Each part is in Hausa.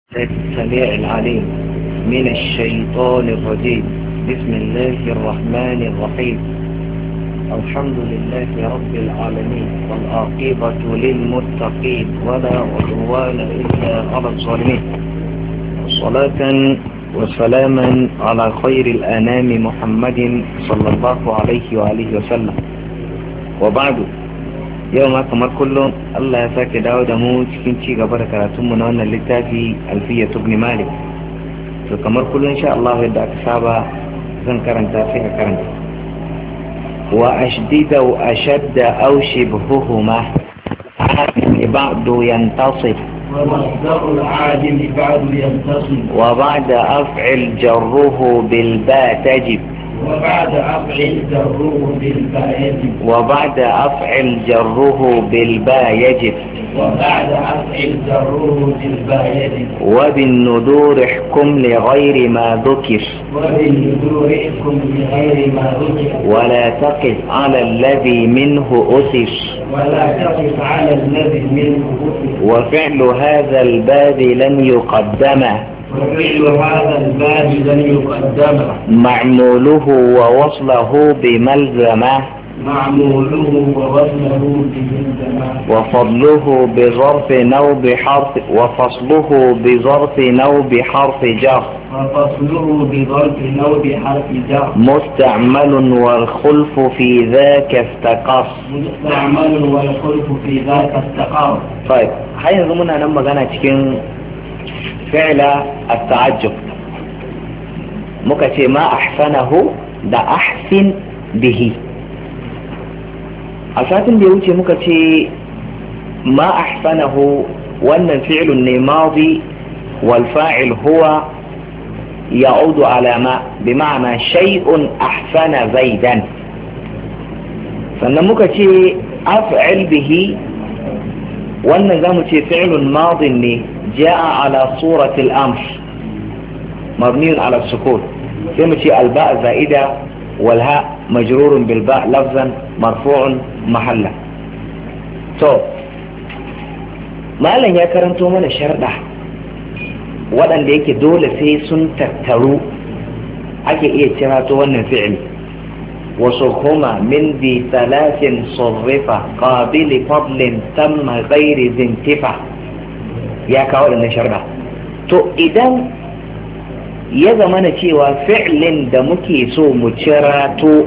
السميع العليم من الشيطان الرجيم بسم الله الرحمن الرحيم الحمد لله رب العالمين والعاقبة للمتقين ولا عدوان إلا على الظالمين صلاة وسلاما على خير الأنام محمد صلى الله عليه وآله وسلم وبعد yau ma kamar kullum Allah ya sake dawo da mu cikin ci gaba da karatunmu na wannan littafi alfiya tubni malik to kamar kullum sha Allah yadda aka saba zan karanta sai ka karanta wa ashdida wa ashadda aw shibhuhuma ba'du yantasib ومصدر العادم بعد ينتصب وبعد أفعل جره بالباء تجب وبعد أفعل جره بالباء يجب وبعد أفعل جره بالباء يجب وبعد أفعل جره بالباء يجب وبالندور احكم لغير ما ذكر وبالنذور احكم بغير ما ذكر ولا تقف على الذي منه أسس ولا تقف على الذي منه ذكر وفعل هذا الباب لن يقدم وفعل هذا الباب لن يقدم معموله ووصله بملزمة معموله ووزنه بالزمان وفضله بظرف نو بحرف وفصله بظرف نو بحرف جر وفصله بظرف نو بحرف جر مستعمل والخلف في ذاك استقص مستعمل والخلف في ذاك استقر طيب har yanzu muna nan magana cikin fi'la at-ta'ajjub muka ce ma ahsanahu da ahsin bihi a satin da ya wuce muka ce ma ahsanahu wannan fi'lun ne madi wal fa'il huwa يعود على ما بمعنى شيء أحسن زيدا sannan muka ce af'al bihi wannan za mu ce fi'lun madin ne ja'a ala suratul amr mabniyun ala sukun sai mu ce alba za'ida wal ha majrurun bil ba lafzan marfu'un mahalla to malam ya karanto mana sharda waɗanda yake dole sai sun tattaru ake iya cirato wannan fi'li وصرهما من ذي ثلاث صرفة قابل فضل تم غير ذي انتفع يا كاول ان شرع تو idan ya zamana cewa fi'lin da muke so mu cirato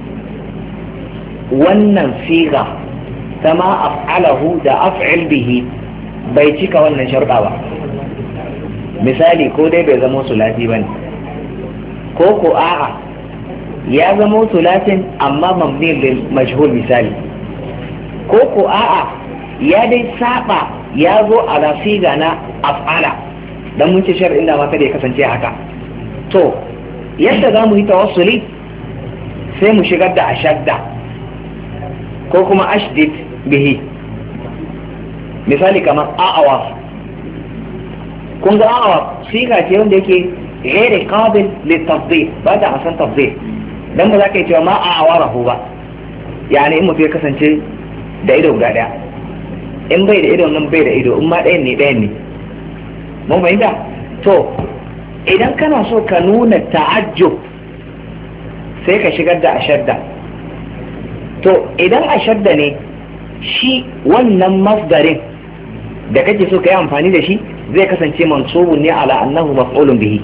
wannan siga sama af'alahu da af'il bihi bai cika wannan sharɗa ba misali ko dai bai zama sulati bane ko ko a'a ya zama tulatin amma mabni lil majhul misali ko ko a'a ya dai saba ya zo ala siga na af'ala dan mun ce shar'in da ma kada ya kasance haka to yadda za mu yi tawassuli sai mu shigar da ashadda ko kuma ashdid bihi misali kamar a'awa kun ga a'awa siga ce wanda yake غير قابل للتفضيل بعد عشان تفضيل dan ba za ka yi cewa ma a awarahu ba yani in mutum ya kasance da ido guda daya in bai da ido nan bai da ido in ma ɗayan ne ɗayan ne mun fahimta to idan kana so ka nuna ta'ajjub sai ka shigar da ashadda to idan ashadda ne shi wannan masdarin da kake so ka yi amfani da shi zai kasance mansubun ne ala annahu maf'ulun bihi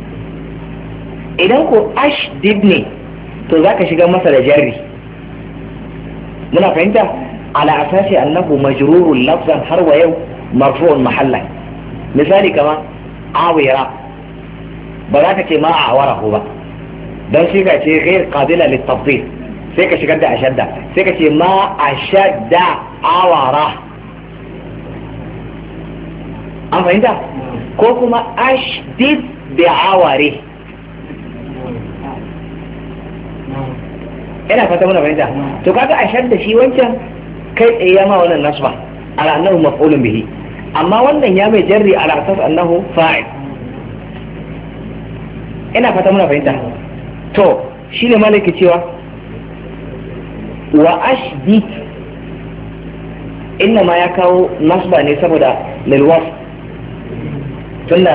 idan ko ashdid ne to za ka shiga masa da jari muna fahimta ala asasi annahu majrurun lafzan har wa yau marfu'un mahalla misali kama awira ba za ka ce ma a awarahu ba don shi ka ce ghair qabila litafdil sai ka shigar da ashadda sai ka ce ma ashadda awara an fahimta ko kuma ashdid bi aware ina fata muna fahimta to kaga ashar da shi wancan kai tsaye ya ma wannan nasba ala annahu maf'ulun bihi amma wannan ya mai jarri ala asas annahu fa'il ina fata muna fahimta to shine malaki cewa wa ashdid inna ma ya kawo nasba ne saboda lilwas tunda